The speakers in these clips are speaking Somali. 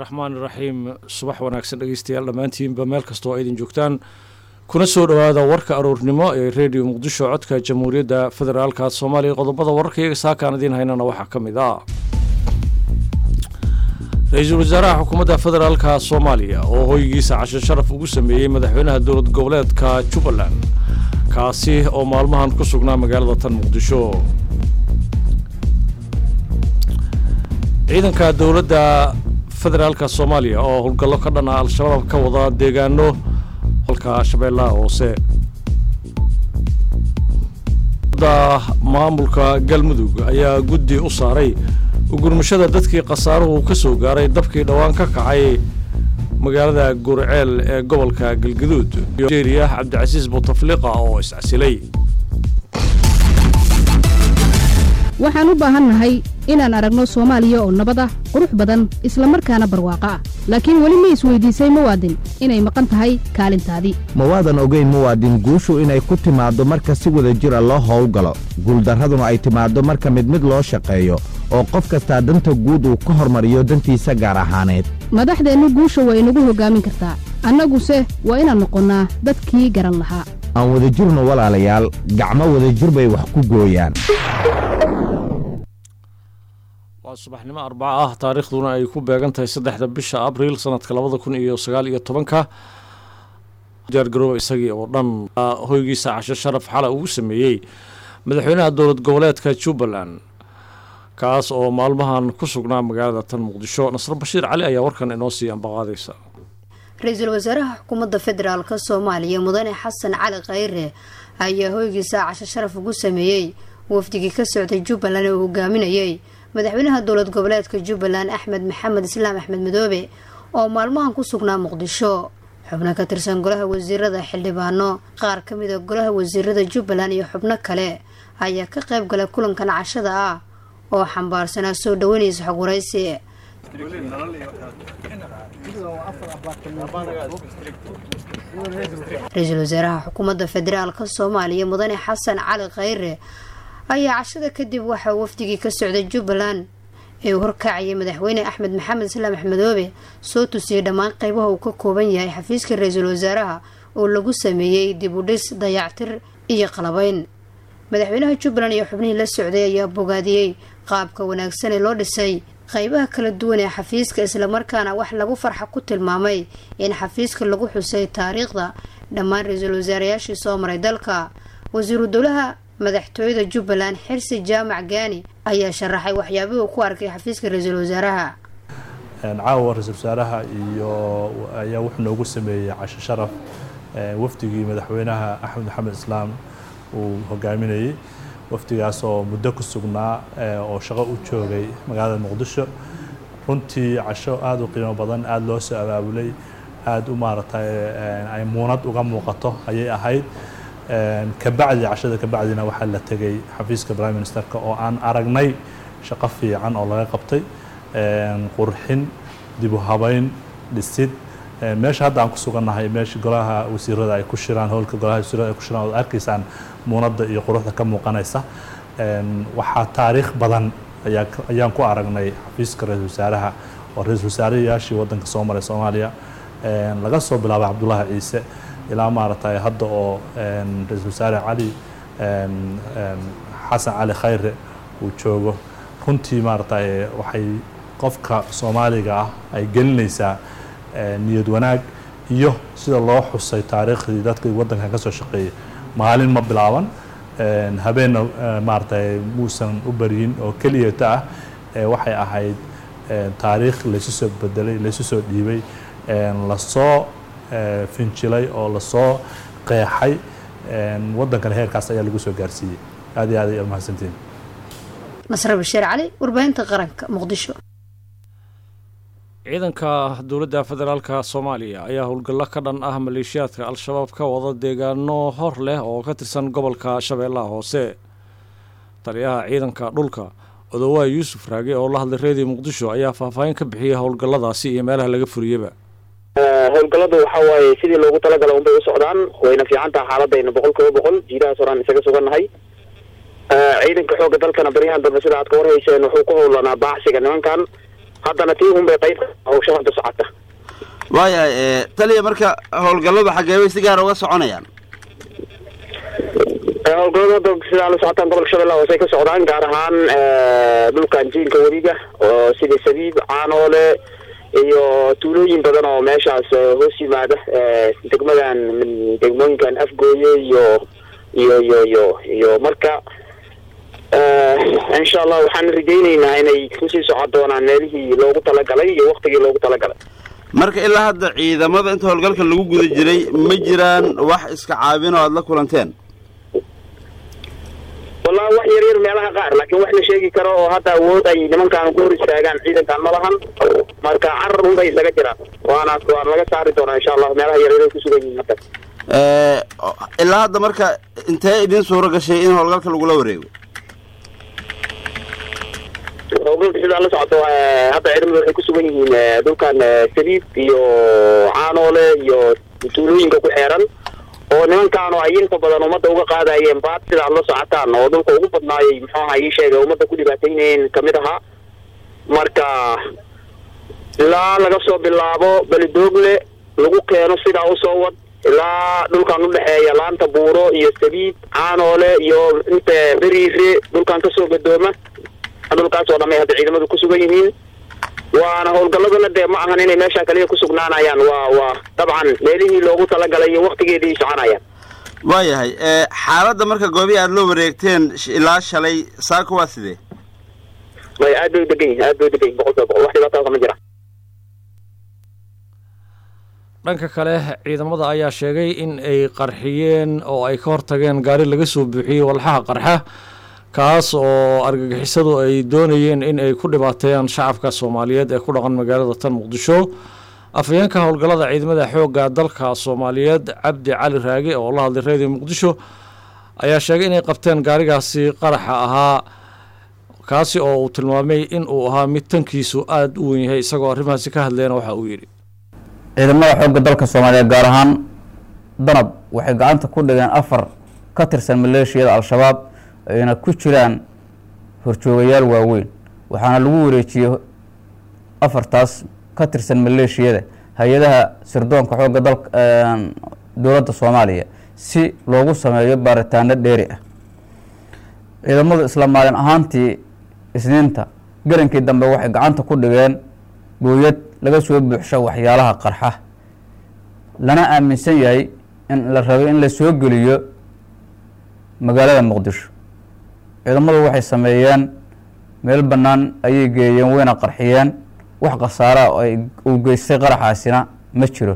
raxmaan iraxiim subax wanaagsan dhegeystayaal dhammaantiinba meel kastoo aydin joogtaan kuna soo dhowaada warka aroornimo ee redio muqdisho codka jamhuuriyadda federaalka soomaaliya qodobada wararka iyaga saakaan idiin haynana waxaa ka mid ah ra-iisul wasaaraha xukuumadda federaalka soomaaliya oo hoygiisa casho sharaf ugu sameeyey madaxweynaha dowlad goboleedka jubbaland kaasi oo maalmahan ku sugnaa magaalada tan muqdisho ciidanka dowladda federaalka soomaaliya oo howlgallo ka dhan ah al-shabaab ka wada deegaano halka shabeellaha hoose da maamulka galmudug ayaa guddi u saaray ugurmashada dadkii khasaaruhu ka soo gaaray dabkii dhowaan ka kacay magaalada gurceel ee gobolka galgaduud nigeria cabdicasiis butafliqa oo iscasilay waxaan u baahannahay inaan aragno soomaaliya oo nabad ah qurux badan isla markaana barwaaqo ah laakiin weli ma isweydiisay muwaadin inay maqan tahay kaalintaadii mawaadan ogeyn muwaadin guushu inay ku timaaddo marka si wada jira loo howlgalo guuldarraduna ay timaaddo marka mid mid loo shaqeeyo oo qof kastaa danta guud uu ka hormariyo dantiisa gaar ahaaneed madaxdeennu guusha waa inagu hoggaamin kartaa annaguse waa inaan noqonnaa dadkii garan lahaa aan wadajirno walaalayaal gacmo wadajir bay wax ku gooyaan waa subaxnimo arbaca ah taariikhduna ay ku beegan tahay saddexda bisha abriil sanadka labada kun iyo sagaal iyo tobanka diyaargarooba isagii oo dhan hoygiisa casho sharaf xala ugu sameeyey madaxweynaha dowlad goboleedka jubbaland kaas oo maalmahan ku sugnaa magaalada tan muqdisho nasr bashiir cali ayaa warkan inoo sii ambaqaadaysa ra-iisul wasaaraha xukuumadda federaalk soomaaliya mudane xasan cali khayre ayaa hoygiisa casho sharaf ugu sameeyey wafdigii ka socday jubbaland ee uu hogaaminayay madaxweynaha dowlad goboleedka jubbaland axmed maxamed islaam axmed madoobe oo maalmahan ku sugnaa muqdisho xubno ka tirsan golaha wasiirada xildhibaano qaar ka mida golaha wasiirada jubbaland iyo xubno kale ayaa ka qayb galay kulankan cashada ah oo xambaarsanaa soo dhaweynaysa xog waraysi ra-iisul wasaaraha xukuumadda federaalk soomaaliya mudane xasan cali khayre ayaa cashada kadib waxaa wafdigii ka socday jubbaland ee uu horkacayay madaxweyne axmed maxamed islaam axmedoobe soo tusiyey dhammaan qeybaha uu ka kooban yahay xafiiska ra-iisul wasaaraha oo lagu sameeyey dib u dhis dayactir iyo qalabeyn madaxweynaha jubbaland iyo xubnihii la socday ayaa bogaadiyey qaabka wanaagsan ee loo dhisay qeybaha kala duwan ee xafiiska islamarkaana wax lagu farxa ku tilmaamay in xafiiska lagu xusay taariikhda dhammaan ra-iisul wasaarayaashii soo maray dalka wasiiru dowlaha madaxtooyada jubbaland xirsi jaamac gaani ayaa sharaxay waxyaabihii uu ku arkay xafiiska ra-iisul wasaaraha caawa ra-iisul wasaaraha iyo ayaa wuxuu noogu sameeyey casho sharaf wafdigii madaxweynaha axmed maxamed islaam uu hogaaminayey wafdigaas oo muddo ku sugnaa oo shaqo u joogay magaalada muqdisho runtii casho aada u qiimo badan aada loo soo abaabulay aada u maaragtay ay muunad uga muuqato ayay ahayd kabacdi cashada kabacdina waxaa la tegay xafiiska prime ministerka oo aan aragnay shaqo fiican oo laga qabtay qurxin dib u habeyn dhisid meesha hadda aan ku sugannahay meesha golaha wasiirada ay ku shiraan howlka golaha wasiirada ay ku shiraan ood arkaysaan muunadda iyo quruxda ka muuqanaysa waxaa taariikh badan ayaa ayaan ku aragnay xafiiska ra-iisul wasaaraha oo ra-iisul wasaarayaashii waddanka soo maray soomaaliya laga soo bilaabay cabdullaahi ciise ilaa maaragtay hadda oo ra-iisul wasaare cali xasan cali khayre uu joogo runtii maaragtay waxay qofka soomaaliga ah ay gelinaysaa niyad wanaag iyo sida loo xusay taariikhdii dadkii waddankan ka soo shaqeeyay maalin ma bilaaban habeenna maaragtay muusan u baryin oo keliyata ah waxay ahayd taariikh laysu soo bedelay laysu soo dhiibay lasoo finjilay oo lasoo qeexay waddankana heerkaas ayaa lagu soo gaarsiiyey aad iyo aad ay mahadsantiin nasre bashiir cali warbaahinta qaranka muqdisho ciidanka dowladda federaalka soomaaliya ayaa howlgallo ka dhan ah maleeshiyaadka al-shabaab ka wada deegaano hor leh oo ka tirsan gobolka shabeellaha hoose taliyaha ciidanka dhulka odowaa yuusuf raage oo la hadlay reediyo muqdisho ayaa faahfaahin ka bixiyay howlgalladaasi iyo meelaha laga furiyaba howlgalladu waxa waaye sidii loogu talagala unbay u socdaan wayna fiican taha xaaladayna boqol kiiba boqol jiidahaas horaan isaga sugannahay ciidanka xoogga dalkana baryahan dambe sida aad ka warhayseen wuxuu ku howlanaa baacsiga nimankan haddana tii un bay qayb hawsha hadda socota waayahay taliya marka howlgalladu xaggee bay si gaara uga soconayaan howlgallada hadda sidaa la socotaan gobolka shabeellaha hoose ay ka socdaan gaar ahaan dhulkan jiinka wadiga oo sida sabiib caanoole iyo tuulooyin badan oo meeshaas hoos yimaada degmadan degmooyinkan afgooye iyo iyo iyo iyo iyo marka insha allah waxaan rajayneynaa inay kusii socon doonaan meelihii loogu talagalay iyo waktigii loogu talagalay marka ilaa hadda ciidamada inta howlgalka lagu guda jiray ma jiraan wax iska caabin oo aada la kulanteen wallahi wax yar yar meelaha qaar laakiin wax la sheegi karo oo hadda awood ay nimankaan ku hor istaagaan ciidankan ma lahan marka carar unbay isaga jiraan waana waan laga saari doonaa insha allah meelaha yar yar ay ku sugan yihiin hadda ilaa hadda marka intee idin suuro gashay in howlgalka lagula wareego howlgalka sidaa la socoto hadda ciidamadu waxay ku sugan yihiin dhulkan saliib iyo caanoole iyo tuulooyinka ku xeeran oo nimankaanu ay inta badan ummadda uga qaadayeen baad sidaad la socotaan oo dhulka ugu badnaayay muxuu aha ii sheegay ummadda ku dhibaataynayeen kamid ahaa marka ilaa laga soo bilaabo belidoogle lagu keeno sidaa usoo wad ilaa dhulkan udhexeeya laanta buuro iyo sabiib caanoole iyo inta beriire dhulkan kasoo gadooma dhulkaas oo dhamay hadda ciidamadu ku sugan yihiin waana howlgalladuna dee ma ahan inay meesha kaliya ku sugnaanayaan waa waa dabcan meelihii loogu talagalay iyo waktigeedii soconayaan waayahay xaaladda marka goobihi aada loo wareegteen ilaa shalay saaka waa sidee may aad bay u degan yihin aad bay u degan yihin boqol kiiba boqol wax dhibaataa kama jira dhanka kale ciidamada ayaa sheegay in ay qarxiyeen oo ay ka hortageen gaari laga soo buuxiyey walxaha qarxa kaas oo argagixisadu ay doonayeen in ay ku dhibaateeyaan shacabka soomaaliyeed ee ku dhaqan magaalada tan muqdisho afhayeenka howlgallada ciidamada xoogga dalka soomaaliyeed cabdi cali raage oo la hadlay reediyo muqdisho ayaa sheegay inay qabteen gaarigaasi qaraxa ahaa kaasi oo uu tilmaamay in uu ahaa mid tankiisu aada u weyn yahay isagoo arrimahaasi ka hadleena waxa uu yidhi ciidamada xoogga dalka soomaaliyeed gaar ahaan danab waxay gacanta ku dhigeen afar ka tirsan maleeshiyada al-shabaab ayna ku jiraan horjoogayaal waaweyn waxaana lagu wareejiyey afartaas ka tirsan maleeshiyada hay-adaha sirdoonka xoogga dalka dowladda soomaaliya si loogu sameeyo baaritaano dheeri ah ciidamadu isla maalin ahaantii isniinta garankii dambe waxay gacanta ku dhigeen gooyad laga soo buuxsho waxyaalaha qarxa lana aaminsan yahay in la rabay in la soo geliyo magaalada muqdisho ciidamadu waxay sameeyeen meel bannaan ayay geeyeen wayna qarxiyeen wax khasaaraa oo ay uu geystay qaraxaasina ma jiro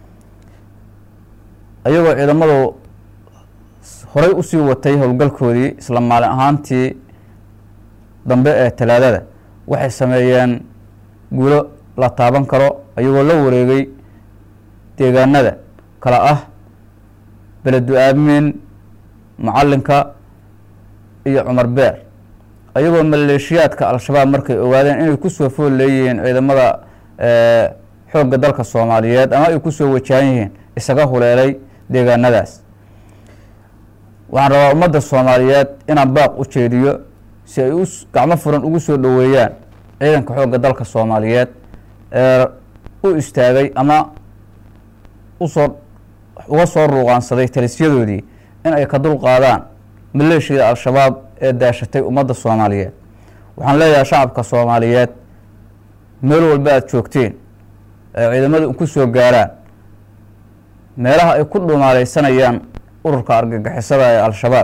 ayagoo ciidamadu horay usii watay howlgalkoodii isla maalin ahaantii dambe ee talaadada waxay sameeyeen guulo la taaban karo ayagoo la wareegay deegaanada kala ah beledu aamin macalinka iyo cumar beer ayagoo maleeshiyaadka al-shabaab markay ogaadeen inay kusoo fool leeyihiin ciidamada xoogga dalka soomaaliyeed ama ay kusoo wajahan yihiin isaga huleelay deegaanadaas waxaan rabaa ummadda soomaaliyeed inaan baaq u jeediyo si ay u gacmo furan ugu soo dhoweeyaan ciidanka xoogga dalka soomaaliyeed ee u istaagay ama usoo uga soo ruuqaansaday talisyadoodii in ay ka dul qaadaan maleeshiyada al-shabaab ee daashatay ummadda soomaaliyeed waxaan leeyahay shacabka soomaaliyeed meel walba aada joogteen ee ciidamadu ku soo gaaraan meelaha ay ku dhumaaleysanayaan ururka argagixisada ee al-shabaab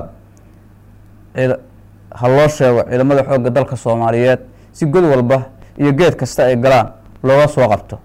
ha loo sheego ciidamada xoogga dalka soomaaliyeed si god walba iyo geed kasta ay galaan looga soo qabto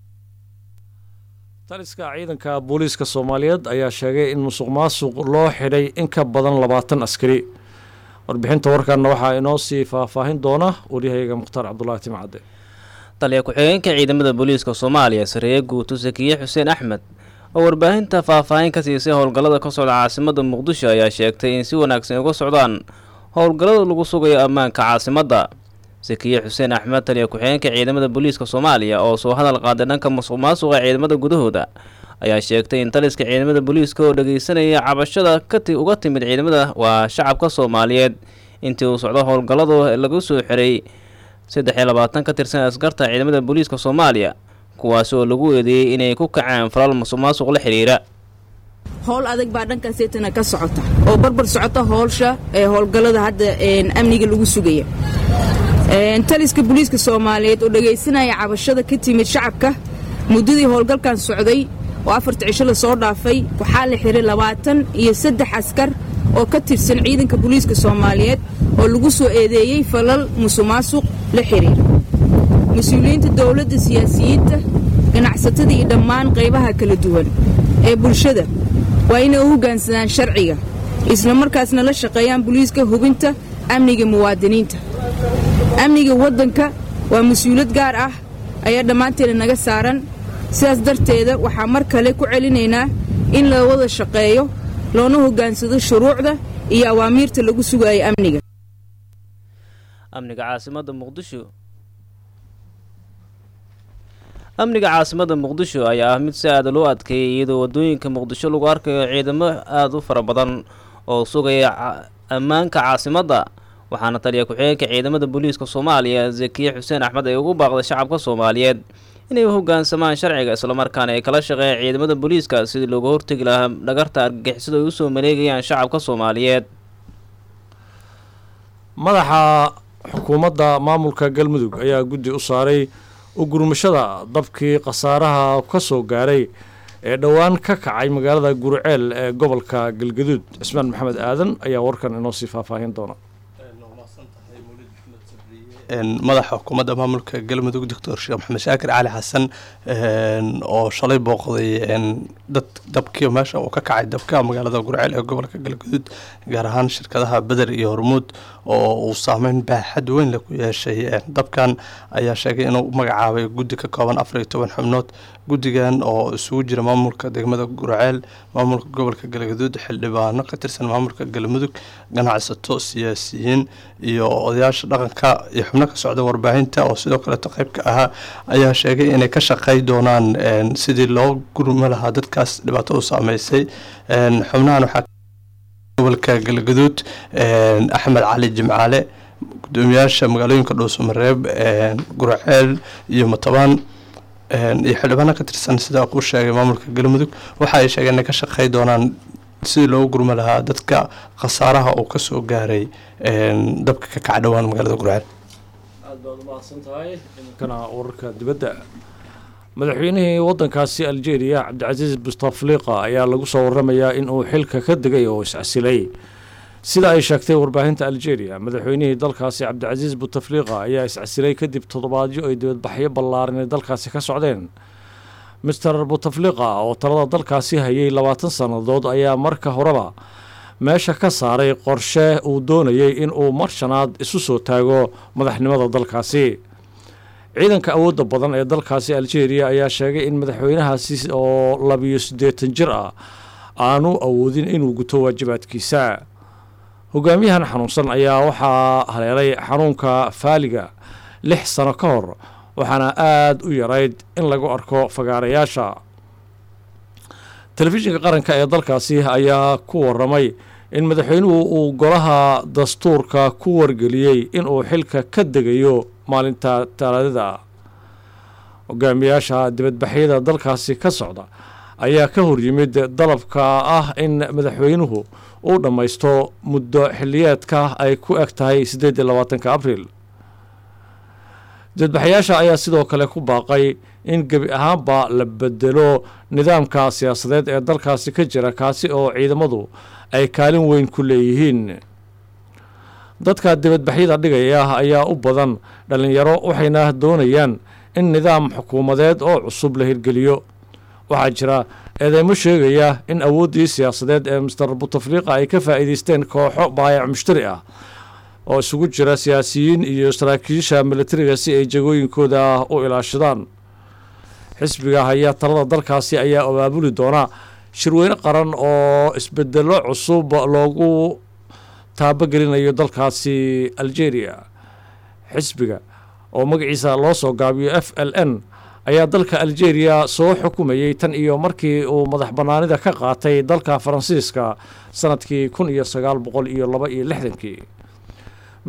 taliska ciidanka booliiska soomaaliyeed ayaa sheegay in musuq maasuq loo xidhay in ka badan labaatan askari warbixinta warkanna waxaa inoo sii faahfaahin doona waryahayaga mukhtaar cabdulaahi timcadde taliya ku-xigeenka ciidamada booliiska soomaaliya sareeye guuto sakiye xuseen axmed oo warbaahinta faahfaahin ka siisay howlgallada ka socda caasimada muqdisho ayaa sheegtay in si wanaagsan uga socdaan howlgallada lagu sugayo ammaanka caasimadda sakiye xuseen axmed taliya ku-xigeenka ciidamada booliiska soomaaliya oo soo hadal qaaday dhanka musuq maasuqa ciidamada gudahooda ayaa sheegtay in taliska ciidamada booliiska oo dhageysanaya cabashada kati uga timid ciidamada waa shacabka soomaaliyeed intii uu socdo howlgalladu lagu soo xiray saddex iyo labaatan ka tirsan askarta ciidamada booliiska soomaaliya kuwaasi oo lagu eedeeyey inay ku kaceen falal musuqmaasuq la xidhiira howl adag baa dhankaaseytana ka socota oo barbar socota howlsha ee howlgallada hadda amniga lagu sugaya taliska booliiska soomaaliyeed oo dhegaysanaya cabashada ka timid shacabka muddadii howlgalkan socday oo afarta cisho la soo dhaafay waxaa la xiray labaatan iyo saddex askar oo ka tirsan ciidanka booliiska soomaaliyeed oo lagu soo eedeeyey falal musuqmaasuq la xidhiira mas-uuliyiinta dowladda siyaasiyiinta ganacsatada iyo dhammaan qaybaha kala duwan ee bulshada waa inay u hoggaansadaan sharciga isla markaasna la shaqeeyaan booliiska hubinta amniga muwaadiniinta amniga waddanka waa mas-uuliyad gaar ah ayaa dhammaanteeda naga saaran sidaas darteeda waxaa mar kale ku celinaynaa in la wada shaqeeyo loona hoggaansado shuruucda iyo awaamiirta lagu sugayo amniga amniga caasimadda muqdisho amniga caasimadda muqdisho ayaa ah mid si aada loo adkeeyay iyadoo waddooyinka muqdisho lagu arkayo ciidamo aada u fara badan oo sugaya ammaanka caasimadda waxaana taliya ku-xigeenka ciidamada booliiska soomaaliya zakiye xuseen axmed ay ugu baaqday shacabka soomaaliyeed inay u hoggaansamaan sharciga islamarkaana ay kala shaqeeyaan ciidamada booliiska sidii looga hortegi lahaa dhagarta argagixisada ay usoo maleegayaan shacabka soomaaliyeed madaxa xukuumadda maamulka galmudug ayaa guddi u saaray u gurmashada dabkii khasaaraha ka soo gaaray ee dhowaan ka kacay magaalada gurceel ee gobolka galgaduud cismaan maxamed aadan ayaa warkan inoo sii faahfaahin doona madaxa xukuumadda maamulka galmudug doctor sheekh maxamed shaakir cali xasan oo shalay booqday dad dabkii meesha uu ka kacay dabka magaalada gurceel ee gobolka galgaduud gaar ahaan shirkadaha beder iyo hormuud oo uu saameyn baaxad weyn leh ku yeeshay dabkan ayaa sheegay inuu magacaabay guddi ka kooban afar iyo toban xubnood guddigan oo isugu jira maamulka degmada gurceel maamulka gobolka galgaduud xildhibaano ka tirsan maamulka galmudug ganacsato siyaasiyiin iyo odayaasha dhaqanka iyo xubno ka socda warbaahinta oo sidoo kaleeto qeybka ahaa ayaa sheegay inay ka shaqey doonaan sidii loo gurmo lahaa dadkaas dhibaato u saameysay xubnahan waxaa gobolka galgaduud axmed cali jimcaale gudoomiyaasha magaalooyinka dhuusamareeb gurceel iyo matabaan iyo xildhibaano ka tirsan sida ku sheegay maamulka galmudug waxa ay sheegeen inay ka shaqey doonaan sidii loogu gurmo lahaa dadka khasaaraha uu kasoo gaaray dabka ka kaca dhowaan magaalada gurceel aad baad umahadsan tahay iminkana wararka dibadda madaxweynihii waddankaasi algeria cabdicasiis bustafliqa ayaa lagu soo waramayaa in uu xilka ka degay oo iscasilay sida ay sheegtay warbaahinta algeria madaxweynihii dalkaasi cabdicasiis butafliqa ayaa iscasilay kadib toddobaadyo ay dibadbaxyo ballaaran ay dalkaasi ka socdeen mister butafliqa oo talada dalkaasi hayay labaatan sannadood ayaa marka horeba meesha ka saaray qorshe uu doonayay in uu mar shanaad isu soo taago madaxnimada dalkaasi ciidanka awoodda badan ee dalkaasi algeria ayaa sheegay in madaxweynahaasi oo labiyo siddeetan jir ah aanu awoodin inuu guto waajibaadkiisa hogaamiyahan xanuunsan ayaa waxaa haleelay xanuunka faaliga lix sano ka hor waxaana aada u yarayd in lagu arko fagaarayaasha telefishinka qaranka ee dalkaasi ayaa ku waramay in madaxweynuhu uu golaha dastuurka ku wargeliyey inuu xilka ka degayo maalinta talaadada hogaamiyaasha dibadbaxyada dalkaasi ka socda ayaa ka horyimid dalabka ah in madaxweynuhu uu dhammaysto muddo xiliyeedka ay ku eg tahay siddeed iyo labaatanka abriil dibadbaxyaasha ayaa sidoo kale ku baaqay in gebi ahaanba la bedelo nidaamka siyaasadeed ee dalkaasi ka jira kaasi oo ciidamadu ay kaalin weyn ku leeyihiin dadka dibadbaxyada dhigaya ayaa u badan dhallinyaro waxayna doonayaan in nidaam xukuumadeed oo cusub la hirgeliyo waxaa jira eedeymo sheegaya in awooddii siyaasadeed ee master butafliqa ay ka faa'iideysteen kooxo baayac mushtari ah oo isugu jira siyaasiyiin iyo saraakiisha militariga si ay jagooyinkooda u ilaashadaan xisbiga haya talada dalkaasi ayaa abaabuli doona shirweyne qaran oo isbedelo cusub loogu taabogelinayo dalkaasi algeria xisbiga oo magaciisa loo soo gaabiyo f l n ayaa dalka algeria soo xukumayey tan iyo markii uu madax bannaanida ka qaatay dalka faransiiska sanadkii kun iyo sagaal boqol iyo laba iyo lixdankii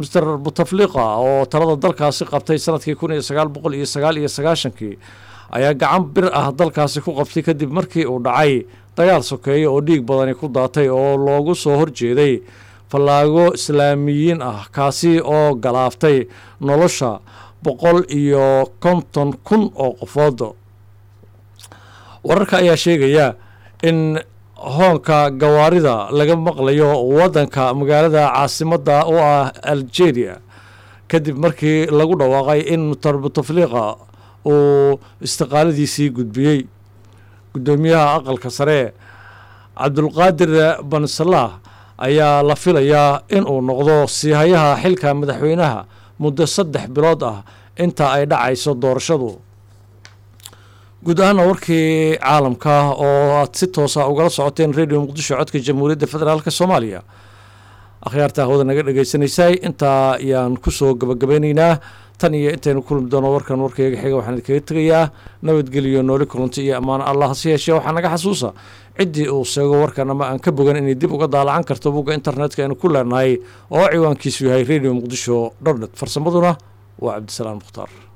master butafliqa oo talada dalkaasi qabtay sanadkii kun iyo sagaal boqol iyo sagaal iyo sagaashankii ayaa gacan bir ah dalkaasi ku qabtay kadib markii uu dhacay dagaal sokeeye oo dhiig badani ku daatay oo loogu soo horjeeday fallaago islaamiyiin ah kaasi oo galaaftay nolosha boqol iyo konton kun oo qofood wararka ayaa sheegaya in hoonka gawaarida laga maqlayo waddanka magaalada caasimadda u ah algeria kadib markii lagu dhawaaqay in mutar butafliqa uu istiqaaladiisii gudbiyey guddoomiyaha aqalka sare cabdulqaadir bansalaah ayaa la filayaa in uu noqdo siihayaha xilka madaxweynaha muddo saddex bilood ah inta ay dhacayso doorashadu guud ahaana warkii caalamka oo aad si toosa ugala socoteen radio muqdisho codka jamhuuriyadda federaalk soomaaliya akhyaarta hawada naga dhagaysanaysay intaa ayaan kusoo gabagabeyneynaa tan iyo intaynu kulmi doono warkan warkayga xiga waxaan idinkaga tegayaa nabadgeliyo nooli kulanti iyo ammaano allah hase yeeshee waxaa naga xasuusa ciddii uu sheego warkan ama aan ka bogan inay dib uga daalacan karto bugga internetka aynu ku leenahay oo ciwaankiisu yahay radio muqdisho dhonet farsamaduna waa cabdisalaam mukhtaar